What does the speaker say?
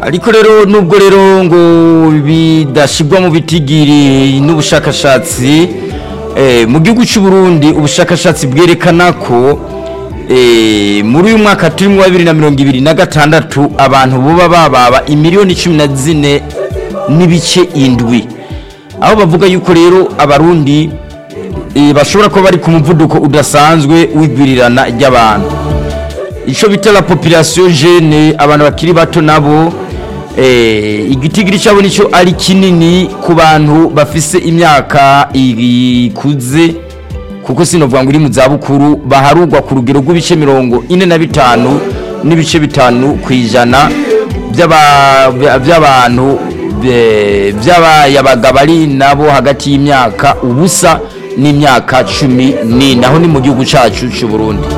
ariko rero nubwo rero ngo bidashyirwa mu bitigiri n'ubushakashatsi eh, mu gihugu cy'u Burundi ubushakashatsi bwerekana ko eh, muri uyu mwaka turimo wa bibiri na mirongo ibiri na gatandatu abantu buba bababa imiliyoni cumi na zine n'ibice indwi aho bavuga yuko rero abarundi eh, bashobora kuba bari ku muvuduko udasanzwe w'igwirirana ry'abantu icyo bita la population jeune abantu bakiri bato nabo eh, igitigiri cyabo nicyo ari kinini ku bantu bafise imyaka ikuze kuko sinovuga ngo iri mu zabukuru baharugwa ku rugero rw'ibice mirongo ine na bitanu n'ibice bitanu ku ijana by'aba- by'abantu be- by'abayabaga bari nabo hagati y'imyaka ubusa n'imyaka cumi n'ine aho ni mu gihugu cyacu cy'u Burundi